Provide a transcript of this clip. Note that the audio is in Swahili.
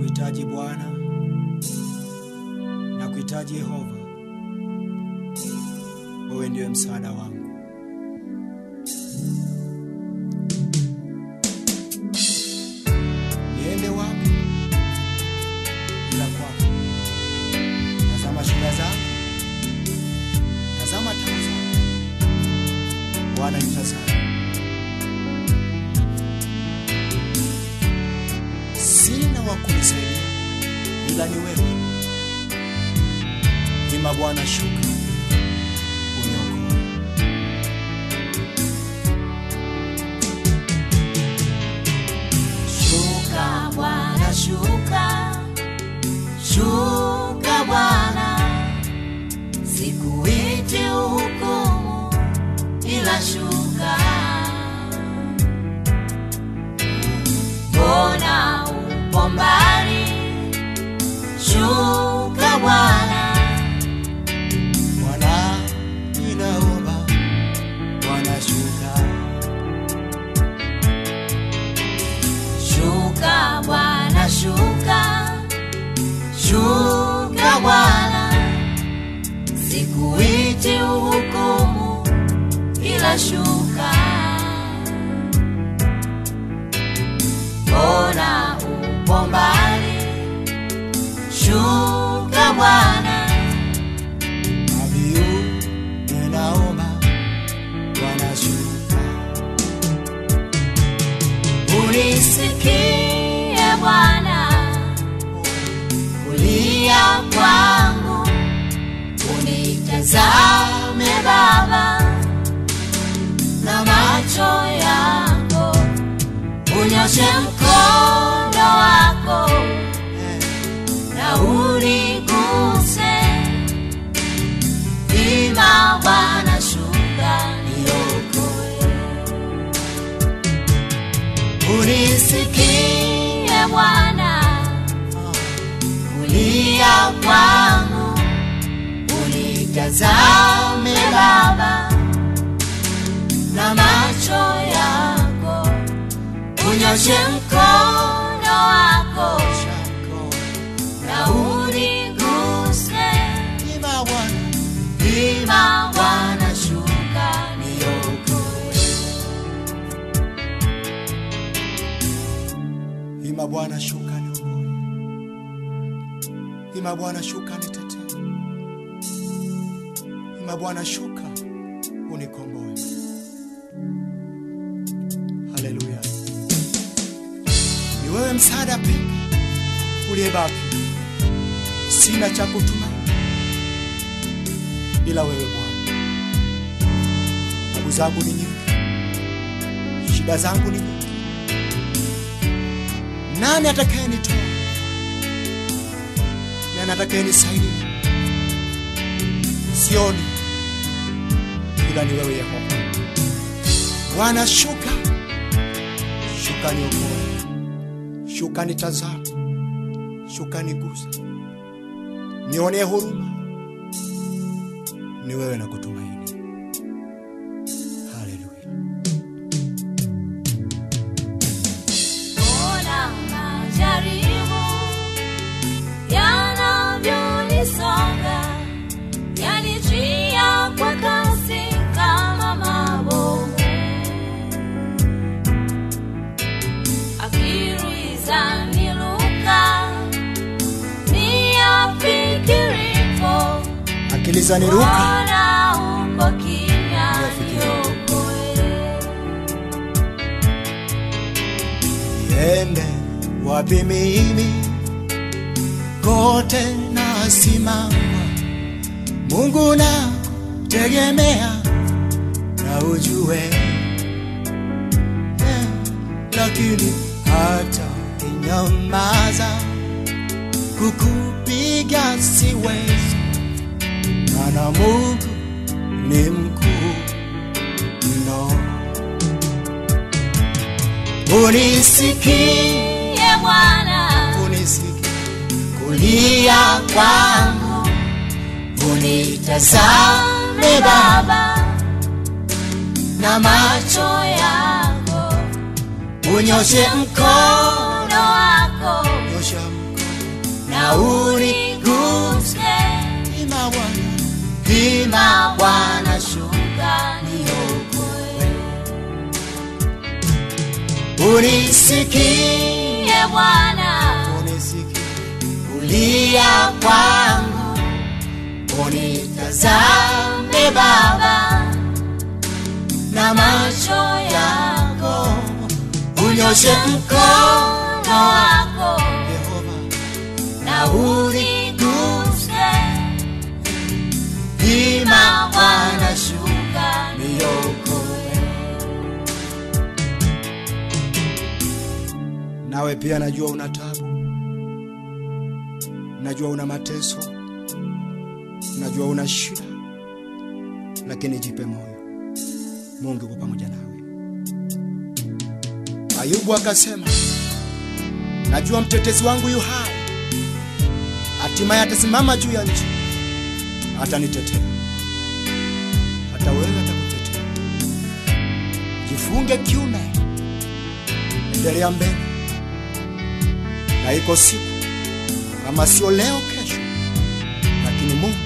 Nakuhitaji Bwana, nakuhitaji Yehova, wewe ndiwe msaada wangu. Niende wapi ila kwako? Tazama shida zangu, tazama tabu zangu, Bwana nitazama. Sina wa kunisaidia ila ni wewe. Ima Bwana, shuka uniokoe. Shuka Bwana, shuka, shuka Bwana, sikuiti uhukumu, ila shuka. Mbona upo mbali? Shuka Bwana, Bwana, ninaomba Bwana, shuka shuka Bwana, shuka, shuka Bwana, sikuiti uhukumu, ila shuka. Mbona upo mbali? Shuka Bwana, Abiu, ninaomba Bwana, shuka unisikie Bwana, kulia kwangu, unitazame Baba na macho yako, unyoshe mkono wako na uniguse. Ima Bwana, shuka niokoe. Unisikie Bwana, kulia kwangu, unitazame Baba na macho yako, unyoshe mkono wako Shako, na uniguse. ima Bwana, Ima Bwana, shuka niokoe. ima Bwana, shuka niokoe. Ima Bwana, shuka nitetee. Ima Bwana, shuka unikomboe. Haleluya! Ni wewe msaada pekee uliyebaki, sina cha kutumaini ila wewe Bwana. Tabu zangu ni nyingi, shida zangu ni nyingi. Nani atakayenitoa? Nani atakayenisaidia? Sioni ila ni wewe Yehova. Bwana, shuka, shuka niokoe, shuka nitazame, shuka niguse, nionee huruma. Ni wewe na kutumaini. Haleluya. Ona majaribu yanavyonisonga, yanijia kwa kasi kama mabomu. Akili zaniruka, niyafikiripo, Akili zaniruka, Bwana uko kimya, Niyafikiripo. niokoe. niende wapi mimi? Kote nasimama, Mungu na tegemea na ujue eh, lakini hata inyamaza kukupiga siwezi, maana Mungu ni mkuu mno. Unisikie, Ye Bwana, unisikie, kulia kwangu, unitazame Baba na macho yako, unyoshe mkono wako nyosha mkono unisikie Ye Bwana, unisikie kulia kwangu unitazame Baba na macho yako unyoshe mkono wako Yehova na uniguse, ima Bwana shuka niokoe. Nawe pia najua una tabu, najua una mateso, najua una shida, lakini jipe moyo, Mungu yuko pamoja nawe. Ayubu akasema, najua mtetezi wangu yu hai, hatimaye atasimama juu ya nchi, atanitetea hata wewe atakutetea. Jifunge kiume, endelea mbele, na iko siku kama sio leo, kesho, lakini Mungu